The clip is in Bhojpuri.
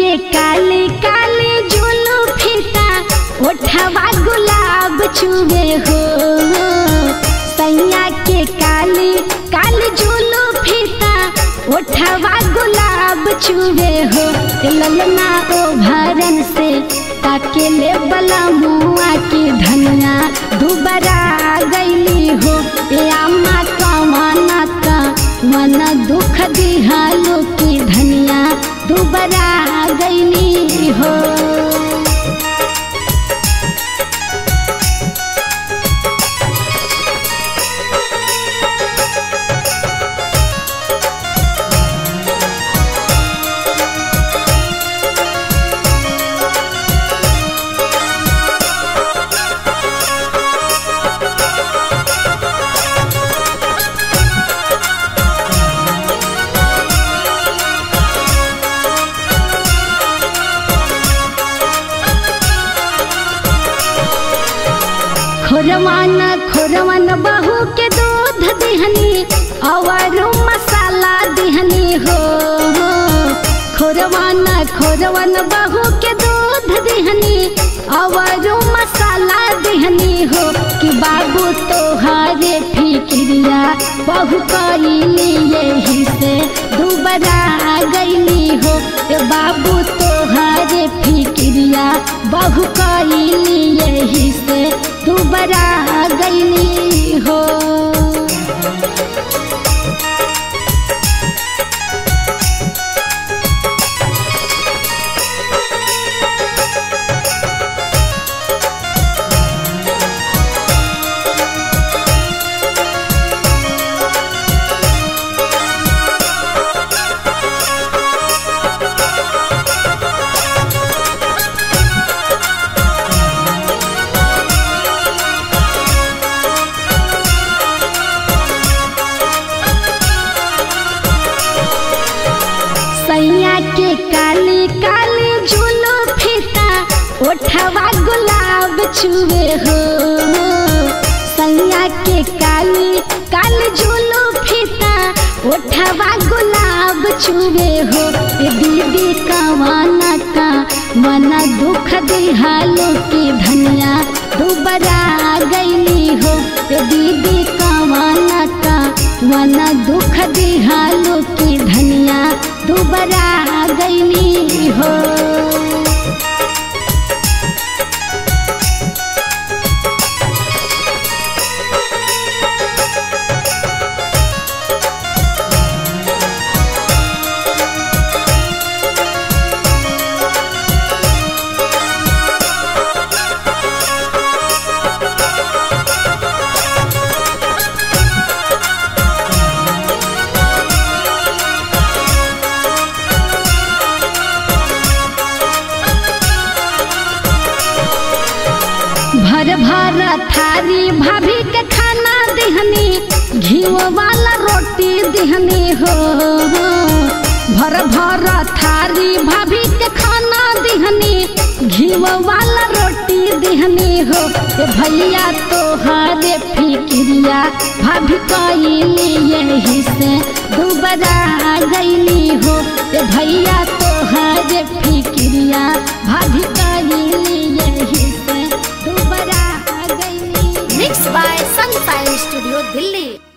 के काली काली जुलू फीता ओठवा गुलाब चुवे हो सैया के काली काली जुलू फीता ओठवा गुलाब चुवे हो ए ललना ओ भरन से ताके ले बला मुआ की धनिया दुबरा गईली हो ए अम्मा कमाना का मन दुख दिहालो की धनिया दुबरा गईली हो खोरवान खोरवान बहू के दूध दिहनी और मसाला दिहनी हो खोरवान खोरवान बहू के दूध दिहनी और मसाला दिहनी हो कि बाबू तोहारे फिक्रिया बहु कैली यही से दुबरा गईली हो ए बाबू तोहारे फिक्रिया बहु कैली यही से दुबरा गईली हो सैया के काली काली जुलो फीता ओठवा गुलाब चुवे हो सैया के काली काली जुलो फीता ओठवा गुलाब चुवे हो ए दीदी कवाना का मना दुख दिहालो की धनिया दुबरा गईली हो ए दीदी कवाना का मना दुख दिहालो की धनिया दुबरा गईली हो भर भर थारी भाभी के खाना दिहनी घीव वाला रोटी दिहनी हो भर भर थारी भाभी के खाना दिहनी घीव वाला रोटी दिहनी हो ए भैया तोहारे फिक्रिया भाभी कैली यही से दुबरा गईली हो ए भैया तोहारे फिक्रिया भाभी कैली यही से दुबरा गईली Mixed by Sunshine Studio, Delhi.